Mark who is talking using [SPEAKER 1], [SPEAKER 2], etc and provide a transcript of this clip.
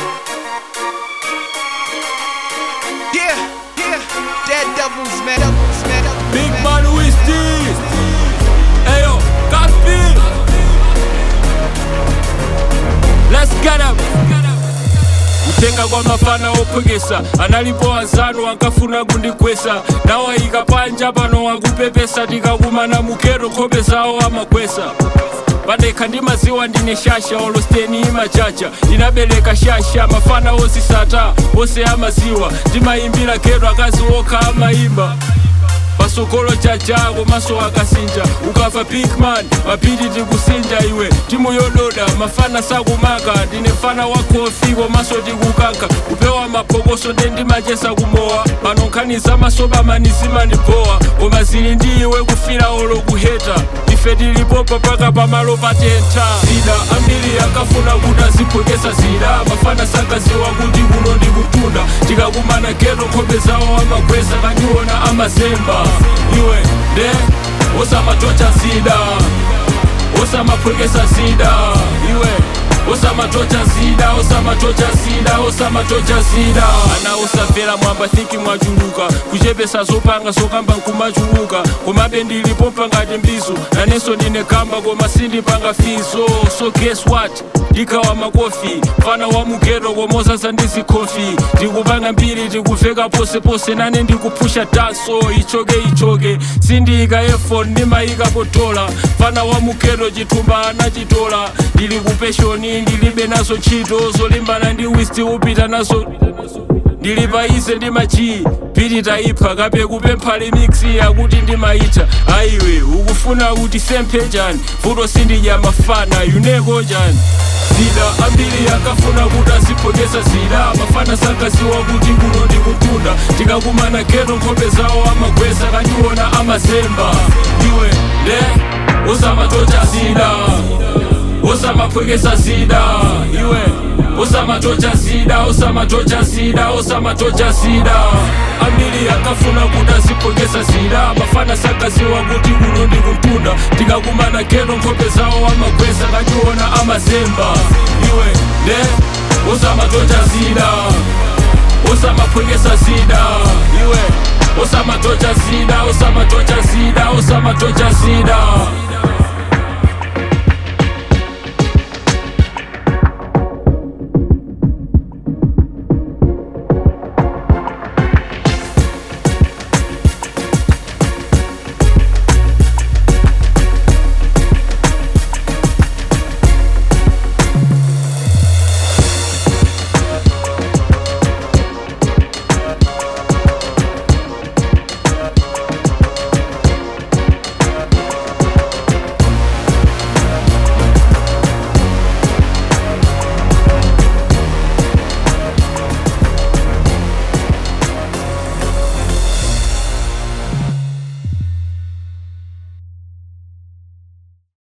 [SPEAKER 1] Yeah, yeah, dead devils, man. Devils, man. Devils,
[SPEAKER 2] Big
[SPEAKER 1] man.
[SPEAKER 2] man who is this? Ayo, Gaspi. Let's get up. kutenga kwa mafana ophwekesa analipo wanzanu ankafuna kundikwesa nawayika panja pano wakupepesa tikakumana mukero nkhope zawo amakwesa padekha ndi maziwa ndine shasha olosteni imachacha inabereka shasha mafana osisata ose amaziwa ndimayimbira kero akazi okha amayimba pasokolo chachako maso akasinja ukafa bigman mapiri tikusinja iwe timu yododa mafana sakumaka ndine fana wakofiko maso tikukanka kupewa mapokoso nde ndimachesa kumowa pano nkhani za masoba manizimanipowa koma zili ndi iwe kufira olo kuheta ife tilipopa paka pamalo patentha zida ambiri akafuna kuti aziphokesa zida mafana sakaziwa kuti kuno ndikutunda tikakumana geto nkhope zawo amakwesa kandiona amazemba iwe nde osamatocha zida osamaphwekesa zida iwe osamatocha zida osamatocha zida osamatocha zida ana osamvera mwamba thinki mwachuluka kuchepesa zopanga zokamba nkumachuluka komabe ndilipopa ngati mbizo nanenso ndine kamba koma sindipanga fizo so guess what ndikawa makofi fana wa mugeto komoza zandizikhofi ndikupanga mbiri tikuveka posepose nane ndikuphusha danso ichoke ichoke sindiyika efon ndimayikapo dola fana wa mugeto chitumba anachitola ndili ku peshoni ndilibe nazo ntchito zolimbana ndi wisti upita nazo ndili paize ndi machi piti tayipha kape kupempha limiksi yakuti ndimayitha ayiwe ukufuna kuti semphe chani vuto sindidya mafana yuneko chani zida ambiri akafuna kuti aziphokesa zida mafana sakaziwa kuti kuno ndikutunda tikakumana geto nkhope zawo amakwesa kandiona amazemba iwe nde osamatocha zida osamaphwekesa zida iwe osamatocha zida osamatocha zida osamatocha zida ambiri akafuna kuti aziphokesa zida mafana sakaziwa kuti kuno ndikutunda tikakumana geto nkhope zawo amakwesa kandiona amazemba iwe nde osamatocha zida osamaphwekesa zida iwe osamatocha zida osamatocha zida osamatocha zida